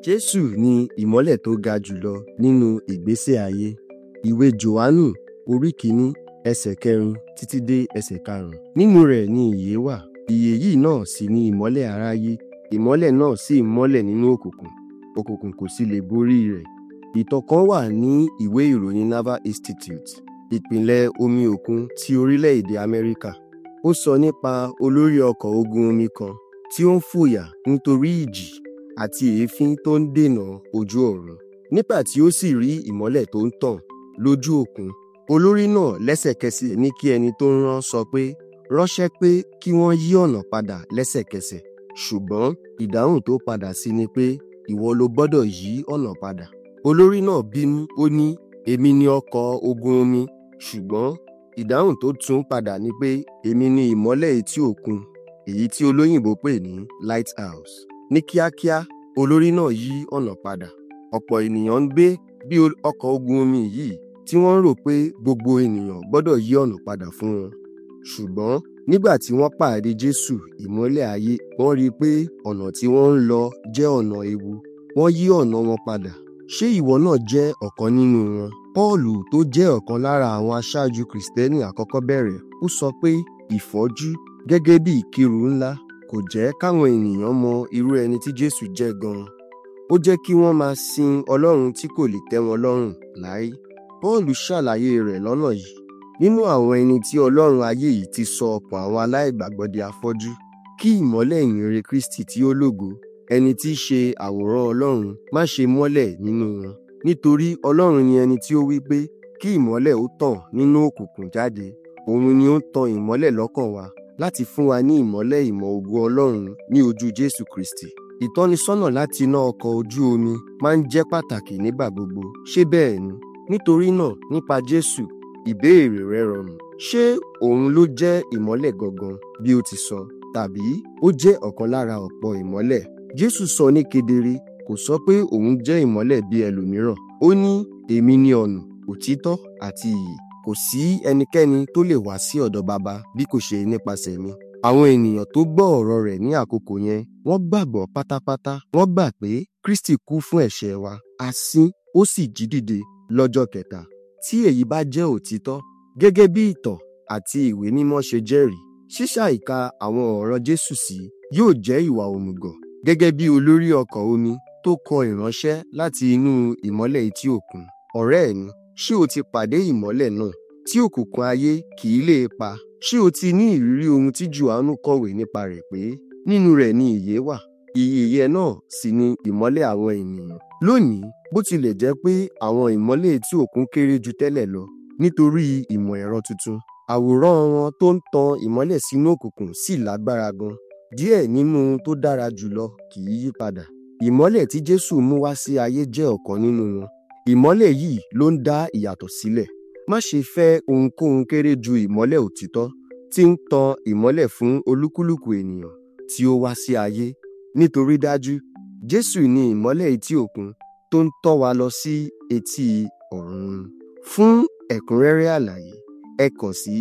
Jésù ni ìmọ́lẹ̀ tó ga jùlọ nínú ìgbésí ayé. Ìwé Jòhánù orí kìíní ẹsẹ̀ kẹrin títí dé ẹsẹ̀ karùn-ún. Nínú rẹ̀ ni ìyè wà. Ìyè yìí náà sì ni ìmọ́lẹ̀ aráyé. Ìmọ́lẹ̀ náà sì mọ́lẹ̀ nínú òkùnkùn. Òkùnkùn kò sì lè borí rẹ̀. Ìtàn kan wà ní ìwé ìròyìn Naval Institute, ìpínlẹ̀ omi òkun ti orílẹ̀-èdè Amẹ́ríkà. Ó sọ nípa olórí ọkọ̀ ogun omi kan tí ó ń fòyà nítorí ìjì àti èéfín tó ń dènà ojú ọ̀run. Nígbà tí ó sì rí ìmọ́lẹ̀ tó ń tàn lójú òkun, olórí náà lẹ́sẹ̀kẹsẹ̀ ní kí ẹni tó ń rán sọ pé ránṣẹ́ pé kí wọ́n yí ọ̀nà padà lẹ́sẹ̀kẹsẹ̀. Ṣùgbọ́n ìdáhùn tó padà sí ni pé ìwọ ló gbọ́dọ̀ yí ọ̀nà padà. Olórí náà bínú ó ní èmi ni ọkọ̀ ogun omi ṣùgbọ́n ìdáhùn tó tún padà ni pé èmi ni ìmọ́lẹ̀ etí òkun èyí tí olóyìnbó pè ní lighthouse. Ní kíákíá olórí náà yí ọ̀nà padà. Ọ̀pọ̀ ènìyàn ń gbé bí ọkọ̀ ogun omi yìí tí wọ́n rò pé gbogbo ènìyàn gbọ́dọ̀ yí ọ̀nà padà fún wọn. Ṣùgbọ́n nígbà tí wọ́n pàdé Jésù ìmọ́lẹ̀ ayé wọ́n rí i pé ọ̀nà tí wọ́n ń lọ jẹ́ ọ̀nà ewu. Wọ́n yí ọ̀nà wọn padà. Ṣé ìwọ náà jẹ́ ọ̀kan nínú wọn? Pọ́ọ̀lù tó jẹ́ ọ̀kan lára àwọn aṣáájú Kìrìsìtẹ́nì àkọ́kọ́ bẹ̀rẹ̀ ó sọ pé ìfọ́jú gẹ́gẹ́ bí ìkírù ńlá kò jẹ́ káwọn ènìyàn mọ irú ẹni tí Jésù jẹ́ gan-an. Ó jẹ́ kí wọ́n máa sin Ọlọ́run tí kò lè tẹ́ wọn lọ́rùn láé. Pọ́ọ̀lù ṣàlàyé rẹ̀ lọ́nà yìí. Nínú àwọn ẹni tí Ọlọ́run ayé yìí ti sọ ọkàn àwọn aláìgbàgbọ́ di afọ́jú, kí ìmọ́lẹ̀ ìyìnrere Kristi tí ó lógo, ẹni tí í ṣe àwòrán Ọlọ́run, má ṣe mọ́lẹ̀ nínú wọn. Nítorí Ọlọ́run ni ẹni tí ó wí pé kí ìmọ́lẹ̀ ó tàn nínú òkùnkùn jáde. Òun ni ó ń tan ìmọ́lẹ̀ lọ́kàn wa láti fún wa ní ìmọ́lẹ̀ ìmọ̀ ògo Ọlọ́run ní ojú Jésù Kristi. Ìtọ́nisọ́nà láti iná ọkọ̀ ojú omi máa ń jẹ́ pàtàkì nígbà gbogbo. Ṣé bẹ́ẹ̀ ni? Nítorí náà nípa Jésù ìbéèrè rẹ rọrùn. Ṣé òun ló jẹ́ ìmọ́lẹ̀ gangan bí ó ti sọ? Tàbí ó jẹ́ ọ̀kan lára ọ̀pọ̀ ìmọ́lẹ̀? Jésù sọ ní kedere kò sọ pé òun jẹ́ ìmọ́lẹ̀ bí ẹlòmíràn. Ó ní èmi ni ọ̀nà, òtítọ́ àti ìyè. Kò sí ẹnikẹ́ni tó lè wá sí ọ̀dọ̀ Baba bí kò ṣe nípasẹ̀ mi. Àwọn ènìyàn tó gbọ́ ọ̀rọ̀ rẹ̀ ní àkókò yẹn wọ́n gbàgbọ́ pátápátá. Wọ́n gbà pé Kristi kú fún ẹ̀ṣẹ̀ wa, a sín, ó sì jí dìde lọ́jọ́ kẹta. Tí èyí bá jẹ́ òtítọ́, gẹ́gẹ́ bí ìtàn àti ìwé mímọ́ ṣe jẹ́rìí, ṣíṣàìka àwọn ọ̀rọ̀ Jésù sí yóò jẹ́ ìwà òmùgọ̀ gẹ́gẹ́ bí olórí ọkọ̀ omi tó kọ ìránṣẹ́ láti inú ìmọ́lẹ̀ etí òkun. Ọ̀rẹ́ mi, ṣé o ti pàdé ìmọ́lẹ̀ náà tí òkùnkùn ayé kì í lè pa? Ṣé o ti ní ìrírí ohun tí Jòhánù kọ̀wé nípa rẹ̀ pé nínú rẹ̀ ni ìyè wà? Ìyè yẹn náà sì ni ìmọ́lẹ̀ àwọn ènìyàn. Lónìí, bó tilẹ̀ jẹ́ pé àwọn ìmọ́lẹ̀ etí òkun kéré ju tẹ́lẹ̀ lọ nítorí ìmọ̀ ẹ̀rọ tuntun, àwòrán wọn tó ń tan ìmọ́lẹ̀ sínú òkùnkùn sì lágbára gan. Díẹ̀ nínú tó dára jùlọ kì í yí padà. Ìmọ́lẹ̀ tí Jésù mú wá sí ayé jẹ́ ọ̀kan nínú wọn. Ìmọ́lẹ̀ yìí ló ń dá ìyàtọ̀ sílẹ̀. Má ṣe fẹ́ ohunkóhun kéré ju ìmọ́lẹ̀ òtítọ́ tí ń tan ìmọ́lẹ̀ fún olúkúlùkù ènìyàn tí ó wá sí ayé. Nítorí dájú, Jésù ni ìmọ́lẹ̀ etí òkun tó ń tọ́ wa lọ sí etí ọ̀run. Fún ẹ̀kúnrẹ́rẹ́ àlàyé, ẹ kàn sí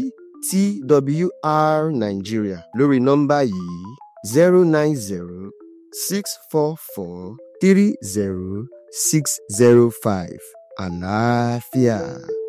TWR Nigeria lórí nọ́mbà yìí zero nine zero six four four three zero six zero five. Àlàáfíà.